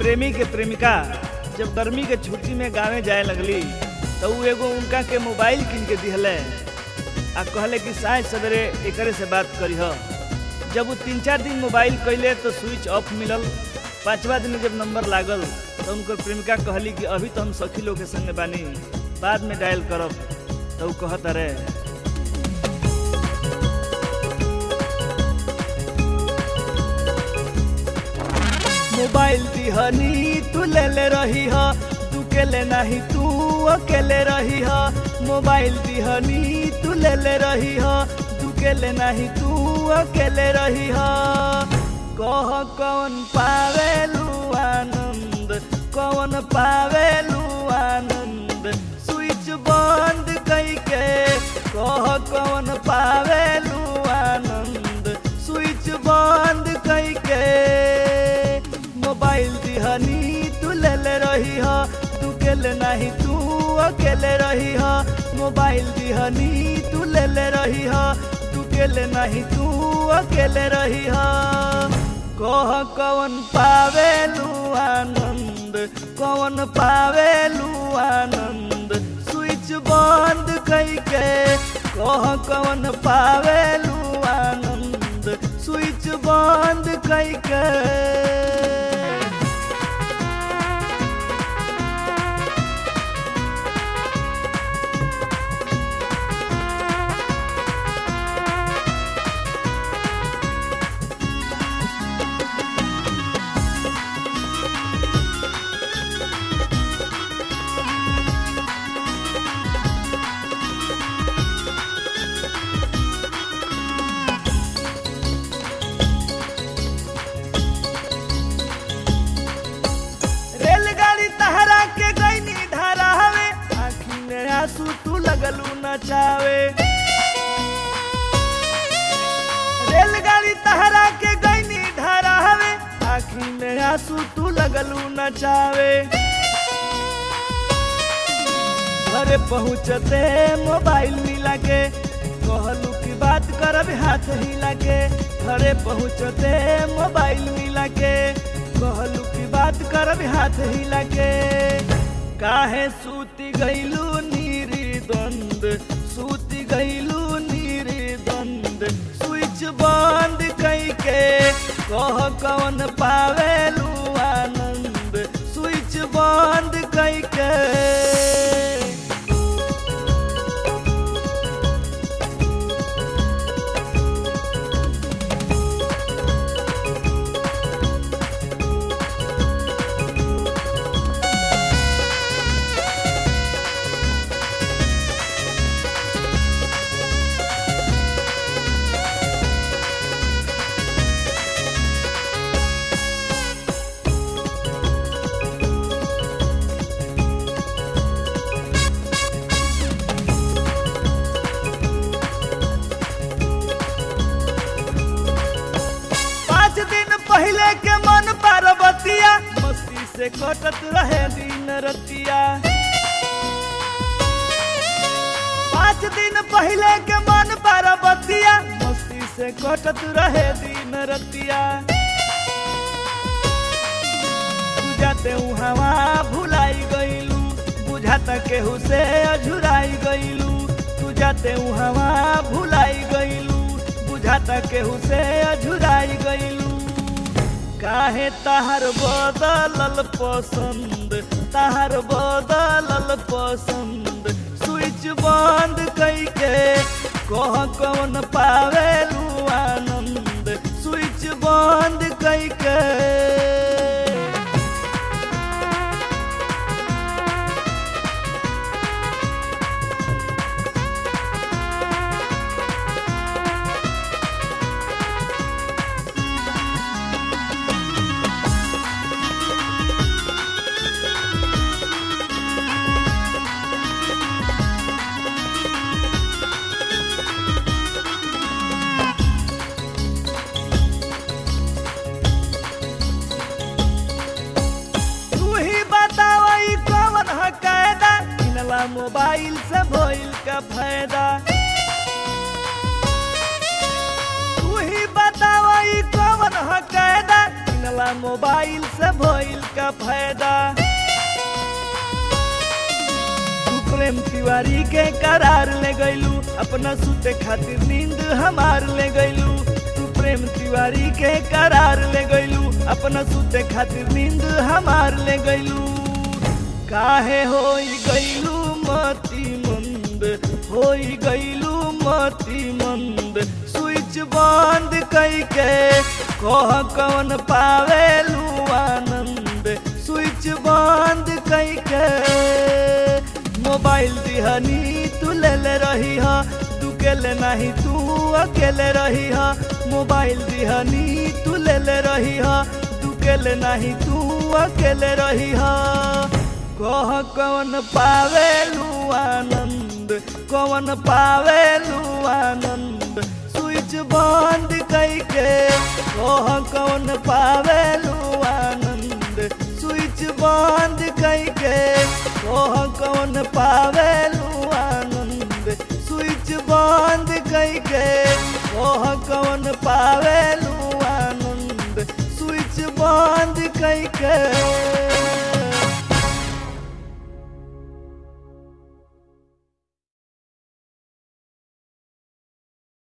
प्रेमी के प्रेमिका जब गर्मी के छुट्टी में गाँवे जाए लगली तो उ एगो उनका के मोबाइल किन के दिहले आ कहले कि साय सवेरे एकरे से बात करीह जब वो तीन चार दिन मोबाइल कैले तो स्विच ऑफ मिलल पाँचवा दिन जब नंबर लागल तो उनकर प्रेमिका कहली कि अभी तो हम सखी लोग के संग बानी बाद में डायल करब तो उ कहत अरे मोबाइल दिहनी तू ले ले रही ह तू केले नहीं तू अकेले रही ह मोबाइल दिहनी तू ले ले रही ह तू केले नहीं तू अकेले रही ह कह कौन पावेलू आनंद कौन पावेलू आनंद स्विच बंद कई के कह कौन पावेलू आनंद स्विच बंद कई के मोबाइल दिहनी तू ले ले रही ह तू केले नहीं तू अकेले रही ह मोबाइल दिहनी तू ले ले रही ह तू केले नहीं तू अकेले रही ह कह कौन पावेलू आनंद कौन पावेलू आनंद स्विच बंद कई के कह कौन पावेलू आनंद स्विच बंद कई के रेलगाड़ी तहरा के गईनी धारा हवे आखी में आंसू तू लगलू नचावे रेलगाड़ी तहरा के गईनी धारा हवे आखी में आंसू तू लगलू नचावे घरे पहुँचते मोबाइल मिला के कहलू की बात करब हाथ हिला के घरे पहुँचते मोबाइल मिला के कहलू की बात करब हाथ हिला के काहे सूती गईलू नीरी द्वंद सूती गईलू नीरी द्वंद स्विच बंद कई के कह कौन पावेलू आनंद स्विच बंद कई के पाँच दिन पहले के मन पार्वतिया मस्ती से कटत रहे दिन रतिया पाँच दिन पहले के मन पार्वतिया मस्ती से कटत रहे दिन रतिया बुझाते हवा भुलाई गईलू बुझाता केहू से अझुराई गईलू तू जाते हवा भुलाई गईलू बुझाता केहू से अझुराई गईलू काहे तहार बदलल पसंद तहार बदलल पसंद स्विच बंद कई के कह कौन पावेलू आनंद स्विच बंद कई के तू ही बतावा ई कौन है कायदा किनला मोबाइल से भइल का फायदा तू ही बतावा ई कौन है कायदा बोला मोबाइल से भइल का फायदा तू प्रेम तिवारी के करार ले गइलू अपना सुते खातिर नींद हमार ले गइलू तू प्रेम तिवारी के करार ले गइलू अपना सुते खातिर नींद हमार ले गइलू काहे होई गइलू मती मंद होई गइलू मती मंद स्विच बंद कइके कह कौन पावेलू आनंद स्विच बंद कइके मोबाइल दिहनी तू ले ले रही हा तू केले नहीं तू अकेले रही हा मोबाइल दिहनी तू ले ले रही हा तू केले नहीं तू अकेले रही हा कह कौन पावेलू आनंद कौन पावेलू आनंद स्विच बंद कइके कह कौन पावेलू आनंद स्विच बंद कइके कह कौन पावेलू आनंद स्विच बंद कइके कह कौन पावेलू आनंद स्विच बंद कइके